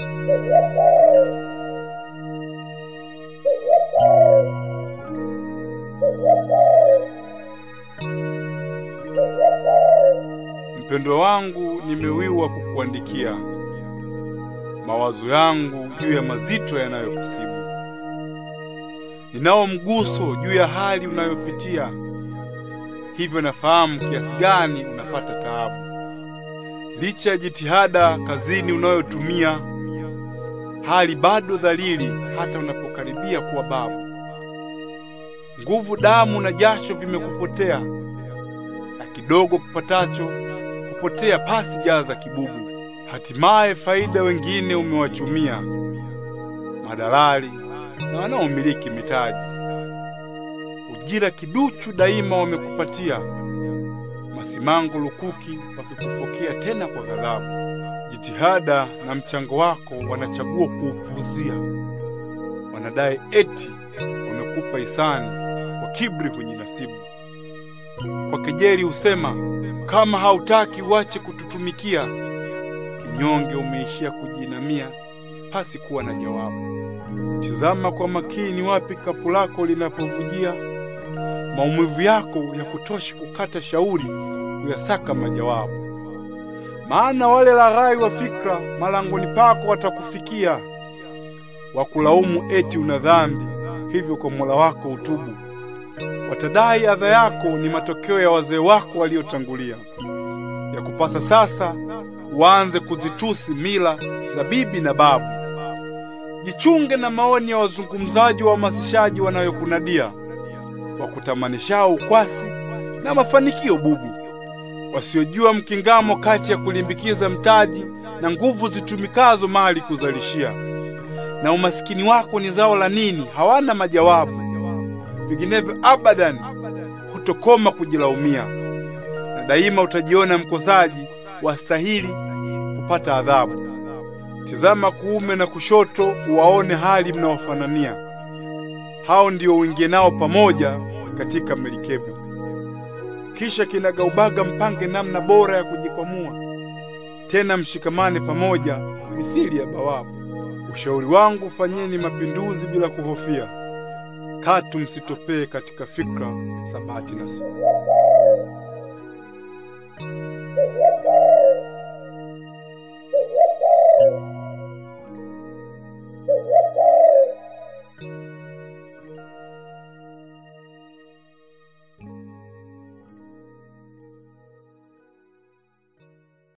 Mpendwa wangu, nimewiwa kukuandikia mawazo yangu juu ya mazito yanayokusibu. Ninao mguso juu ya hali unayopitia, hivyo nafahamu kiasi gani unapata taabu. Licha ya jitihada kazini unayotumia, hali bado dhalili hata unapokaribia kuwa babu. Nguvu, damu na jasho vimekupotea, na kidogo kupatacho hupotea pasi jaza kibubu. Hatimaye faida wengine umewachumia, madalali na wanaomiliki mitaji. Ujira kiduchu daima wamekupatia, masimango lukuki wakikufokea tena kwa ghadhabu. Jitihada na mchango wako wanachagua kuupuuzia, wanadai eti wamekupa hisani, kwa kiburi hujinasibu. Kwa kejeli husema kama hautaki uache kututumikia. Kinyonge umeishia kujinamia pasi kuwa na jawabu. Tizama kwa makini wapi kapu lako linapovujia, maumivu yako ya kutoshi kukata shauri kuyasaka majawabu. Maana wale laghai wa fikra malangoni pako watakufikia, wakulaumu eti una dhambi, hivyo kwa Mola wako utubu. Watadai adha yako ni matokeo ya wazee wako waliotangulia, ya kupasa sasa uanze kuzitusi mila za bibi na babu. Jichunge na maoni ya wazungumzaji wa hamasishaji wanayokunadia, wakutamanishao ukwasi na mafanikio bubu, wasiojua mkingamo kati ya kulimbikiza mtaji na nguvu zitumikazo mali kuzalishia. Na umasikini wako ni zao la nini? Hawana majawabu, vinginevyo abadan hutokoma kujilaumia, na daima utajiona mkosaji wastahili kupata adhabu. Tizama kuume na kushoto, uwaone hali mnaofanania. Hao ndio uingie nao pamoja katika merikebu, kisha kinagaubaga mpange namna bora ya kujikwamua, tena mshikamane pamoja mithili ya bawabu. Ushauri wangu, fanyeni mapinduzi bila kuhofia, katu msitopee katika fikra za bahati nasibu.